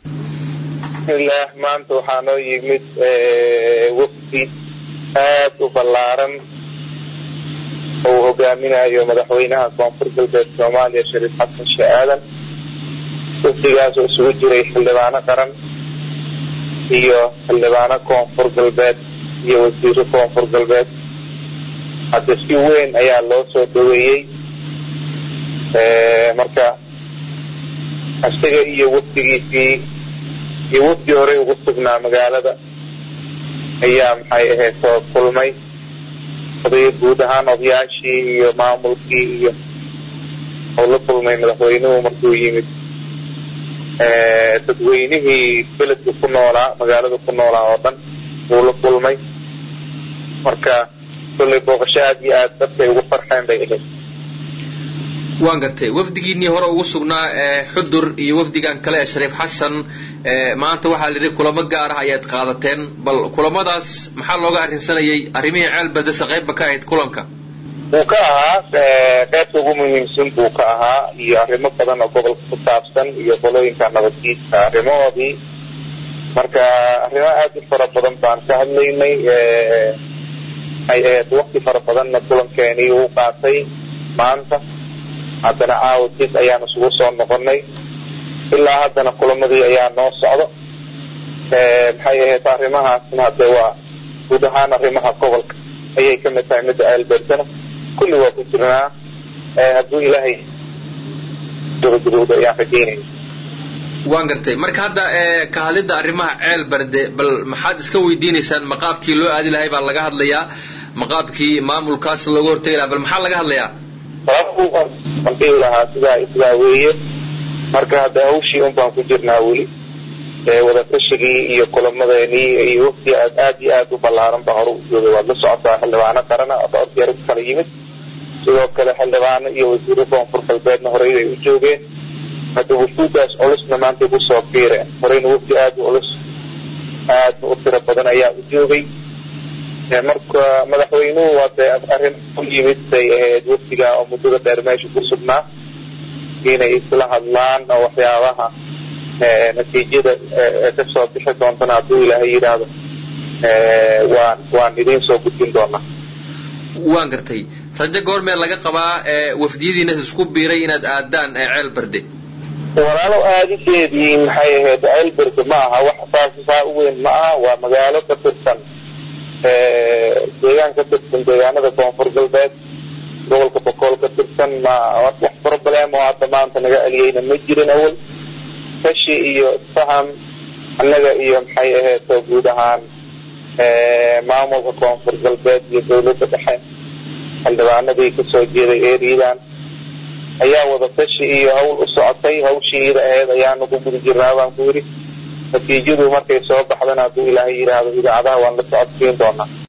bismillaah maanta waxaa noo yimid wafdi aad u ballaaran oo uu hogaaminayo madaxweynaha koonfur galbeed soomaaliya shariif xasan sheeh aadan wafdigaas oo isugu jiray xildhibaano qaran iyo xildhibaano koonfur galbeed iyo wasiiro koonfur galbeed hadda si weyn ayaa loo soo dhaweeyey marka isaga iyo wafdigiisii iyo wafdi horey ugu sugnaa magaalada ayaa maxay ahayd soo kulmay oday guud ahaan odayaashii iyo maamulkii iyo oo la kulmay madaxweynuhu markuu yimid dadweynihii beledka ku noolaa magaalada ku noolaa oo dhan wuu la kulmay marka kollay booqasho aad iyo aad dadkay ugu farxeen bay ahayd waan gartay wafdigiinii hore ugu sugnaa xudur iyo wafdigan kale ee shariif xasan maanta waxaa la yidhi kulamo gaar ah ayaad qaadateen bal kulamadaas maxaa looga arrinsanayay arrimihii ceel badase qaybba ka ahayd kulanka wuu ka ahaa qaybta ugu muhiimsan buu ka ahaa iyo arrimo badan oo gobolka ku saabsan iyo qolooyinka nabadgiidka arrimahoodii marka arrimo aad u fara badan baan ka hadlaynay ay ahayd wakti fara badanna kulankeenii uu qaatay maanta haddana caawa dis ayaan isugu soo noqonay ilaa haddana kulamadii ayaa noo socdo maxay ahayd arrimahaasna hadde waa guud ahaan arrimaha gobolka ayay ka mid tahay midda aalbersana kulli waa ku jirnaa hadduu ilaahay gabagabowda ayaan rajeynayna waan gartay marka hadda ka hadlidda arrimaha ceel barde bal maxaad iska weydiinaysaan maqaabkii loo aadi lahay baa laga hadlayaa maqaabkii maamulkaas looga hortegi lahaa bal maxaa laga hadlayaa aan dhihi lahaa sidaa sidaa weeye marka hadda hawshii un baan ku jirnaa weli wadatashigai iyo kulamadeenii iyo wafdi aad aad iyo aad u ballaaran baa hore u joogay waad la socotaa xildhibaano qarana dhowr u kala yimid sidoo kale xildhibaano iyo wasiiro koonfur galbeedna horey bay u joogeen hadda wufuudaas culusna maantay kusoo biireen horeyna wafdi aad u culus aadna u tiro badan ayaa u joogay marka madaxweynuhu hadee arrin u yimid bay ahayd wafdiga oo muddada dheer meesha ku sugnaa inay isla hadlaan oo waxyaabaha natiijada kasoo bixi doontana hadduu ilaahay yidhaahdo waan waan idiin soo gudbin doonaa waan gartay rajo goormee laga qabaa wafdiyadiina isku biiray inaad aadaan ceel barde walaalo aadideedii maxay ahayd ceel barde ma aha wax saas saa u weyn ma aha waa magaalo ka tirsan deegaan ka tirsan deegaanada koonfur galbeed gobolka bokool ka tirsan ma wax problem oo hadda maanta naga celiyeyna ma jirin awal tashi iyo faham annaga iyo maxay ahayd oo guud ahaan maamulka koonfur galbeed iyo dawladda dhexe xildhibaanadii kasoo jeeday eeridan ayaa wada tashi iyo hawl u socotay hawshii ida ahayd ayaanu ku guda jirnaa baan ku yidhi natiijadu markay soo baxdana hadduu ilaahay yidhaahdo idaacadaha waan la socodsiin doonaa